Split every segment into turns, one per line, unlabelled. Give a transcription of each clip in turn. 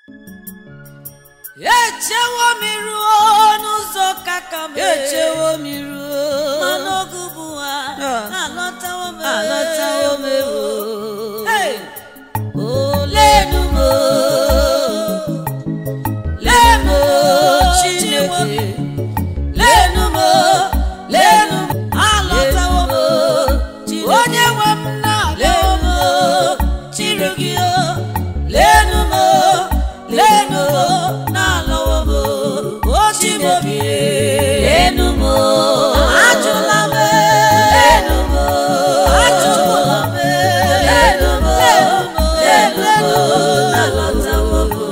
echewo m ruo n'ụzọ kaka m
echewo m ruo
mana oge bụ ha
Ah.
alọtawo m
alọtawo m ewo
Hey!
olenu m lenu m chineke lenu m lenu m
alọtawo m
Chineke.
onye nwe m na-alọwo m
chiri gị o lenu m lenu m na-alọwo m
ochi m obi
lenu m
ajụla m
lenu m
ajụla m
lenu m lenu m
alọtawo m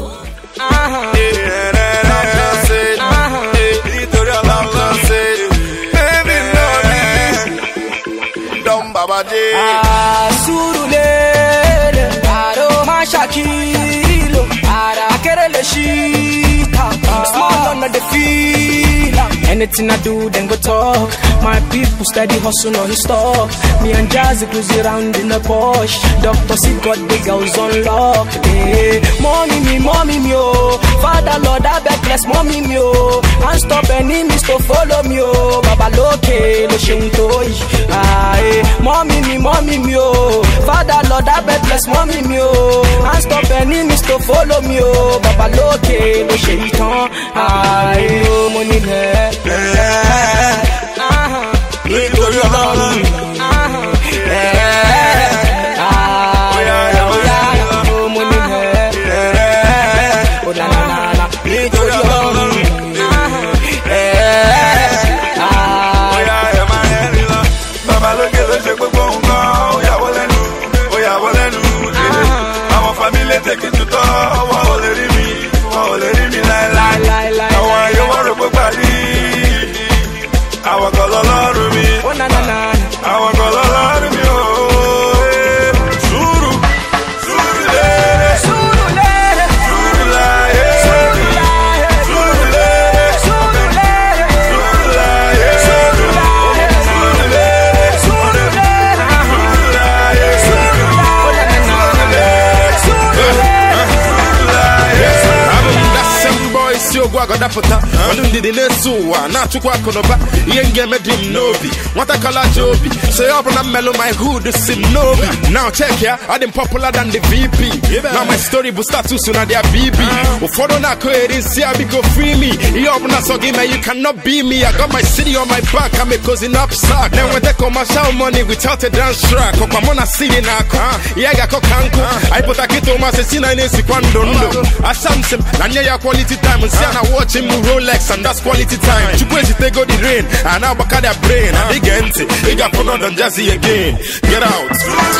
Ah, Surulere, Aroma Shakilo, Akerele Shita, small on the feel. Anything I do, then go talk. My people steady hustle on stock. Me and Jazzy cruise around in the Porsche. Doctor see got the girls on lock. Hey, mommy me, mommy me, oh. Father Lord, I beg bless mommy me, oh. And stop enemies to follow me, oh. Baba loke, lo sheun toy. Ah, hey, mommy me, mommy me, oh. Father Lord, I beg bless mommy me, oh. And stop enemies to follow me, oh. Baba loke, lo sheun ton. Ah, hey, oh, money there. Ah,
nítorí ọlọ́run
ah, eh, ah, oh, money there. Oh, na, na, na, na.
nítorí ọlọ́run
Eh, ah,
bóyá ẹ máa rẹ́rìn lọ. bàbá lókè ló ṣe gbogbo nǹkan ó yàwó lẹ́nu ó yàwó lẹ́nu. àwọn fámílì tèkì tutọ́ wọn ò lè rí mi wọn ò lè rí mi láéláé.
láéláé.
àwọn ayé wọn rò pé parí àwọn kan lọ́lọ́run mi
Oh, na, na, na, na.
àwọn kan lọ́lọ́run mi ò. sùúrù sùúrù lérè
Surulere,
sùúrù láyé
surulere,
sùúrù lérè
surulere,
sùúrù láyé sùúrù lérè sùúrù lérè
surulere,
sùúrù láyé sùúrù
abụ m dasị mbọ isi ogwu agọdapụta ọdụ ndidi na-eso ụwa na-achụkwa akụnụba ihe m ga-eme dị m n'obi nwatakọla ji obi so ya ọbụla mmelụ my hood si m n'obi now check ya adị m popular than the vp na my story bụ status na dia bb ụfọdụ na-akụgheri nsị ya biko free me ihe ọbụla sọ gị mee you cannot be me I got my city on my back I'm a cousin up sack na-enweta commercial money without a dance track ọkwa mụ na city na-akụ ihe ga-akọ ka nkụ anyị pụta kịta ụmasị si na na-esikwa ndụ ndụ asamsim na nye ya quality time nsị a na watch m rolex and that's quality time chukwu ezitego the rain a na-agbaka their brain and ige ntị ị ga-afụ London Jazzy again get out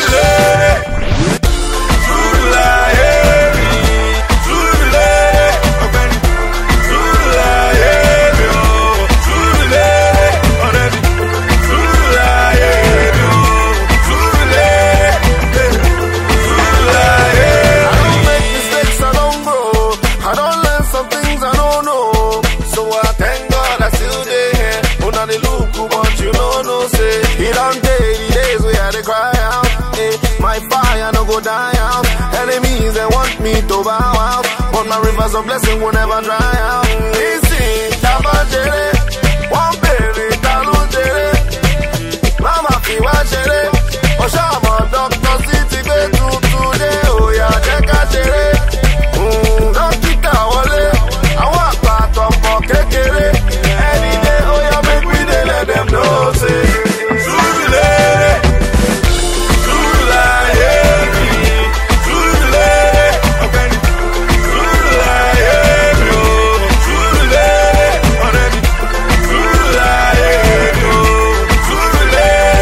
My fire no go die out. Enemies they want me to bow out, but my rivers of blessing will never dry out. Listen, Tabajere, one baby, Talujere, Mama Fiwa Jere, Oshama Doctor City go to today, oh yeah, Jeka Jere, mm, Dókítà wọlé, àwọn àpàtọ̀ pọ̀ kékeré, any day, oh yeah, make we dey let them know say. Surulere, Surulaye mi, Surulere, ọ̀gbẹ́ni, Surulaye mi o, Surulere, ọ̀rẹ́ mi, Surulaye mi o, Surulere,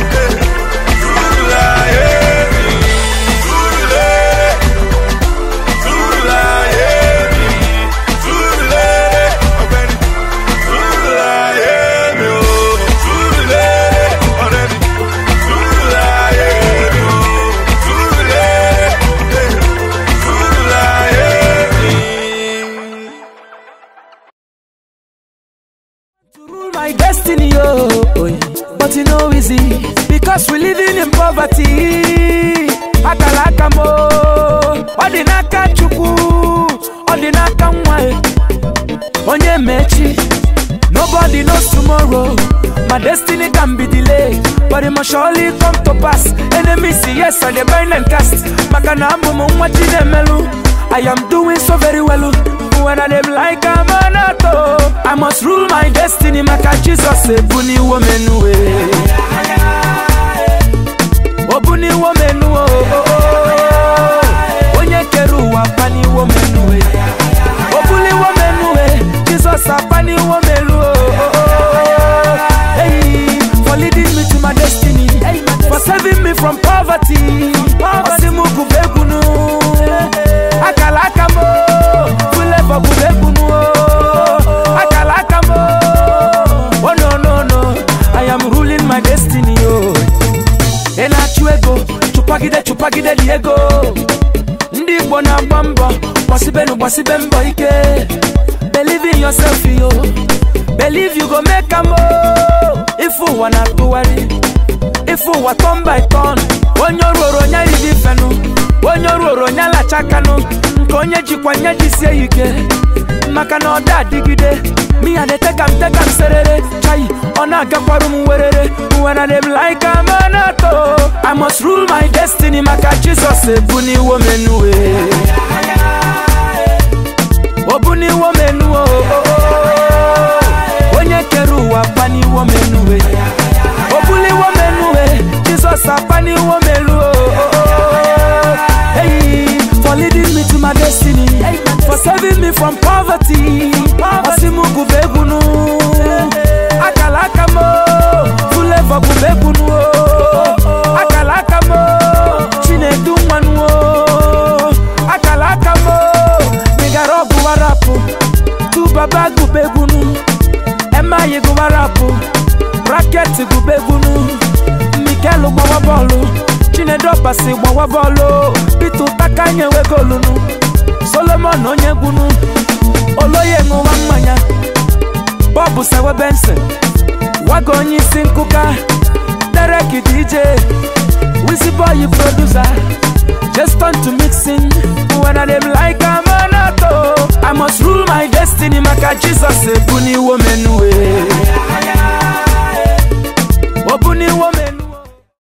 Surulaye mi, Surulere, Surulaye mi, Surulere, ọ̀gbẹ́ni, Surulaye mi o, Surulere, ọ̀rẹ́ mi, Surulaye mi o, Surulere, Surulaye mi.
to rule my destiny, oh, oh yeah. but you know easy because we living in poverty. Akalaka mo, ọdị n'aka Chukwu. dị n'aka nwa e onye mechi nobody knows tomorrow my destiny can be delayed but it must surely come to pass enemies say yes i dey bind and cast maka na abụ m nwa chinemelu i am doing so very well when i dem like amanato i must rule my destiny maka jesus ebuniwo menuwe obuniwo menuwo onye kere ụwa paniwo menuwe obuliwo menuwe jesus apaniwo meluo hey, for leading me to my destiny for saving me from poverty osimugu begunu akala aka mo fulevo bụ begunu akala aka mo oh no no no i am ruling my destiny oh. ị na-achụ ego chụpagide chụpagide dị ego ndị igbo na-agba mbọ gbasibenu gbasibe mbọ ike believe in yourself yo believe you go make am o ife ụwa na-atụgharị ife ụwa turn by turn onye ọrụ oro onye riri fenu onye ọrụ oro onye alachakanụ nke onye jikwa nye jisie ya ike maka na ọ da adịgide miya na-etekam tekam serere chai ọ na-agakwarụ m werere when I dem like amanato I must rule my destiny maka Jesus ebuniwo menuwe obuniwo menuwo onye kere ụwa paniwo menuwe obuliwo menuwe Jesus apaniwo meluo hey, for leading me to my destiny for saving me from poverty osimugu begunu akala aka mo fulevo bụ begunu akala aka mo chinedu nwanụ akala aka mo nigara ọgụ warapụ tubaba gubegunu emayi gụwarapụ braket gubegunu mikel gbawa bọọlụ chinedu ọbasi gbawa bọọlụ pete ụtaka nyewe golunu solomon onye gwunu oloye ṅụwa mmanya bọbụ sewe benson wago onye isi nkụka derek dj wisiboyi producer just turn to mixing when i dem like amanato i must rule my destiny maka jesus ebuniwo menuwe obuniwo menuwe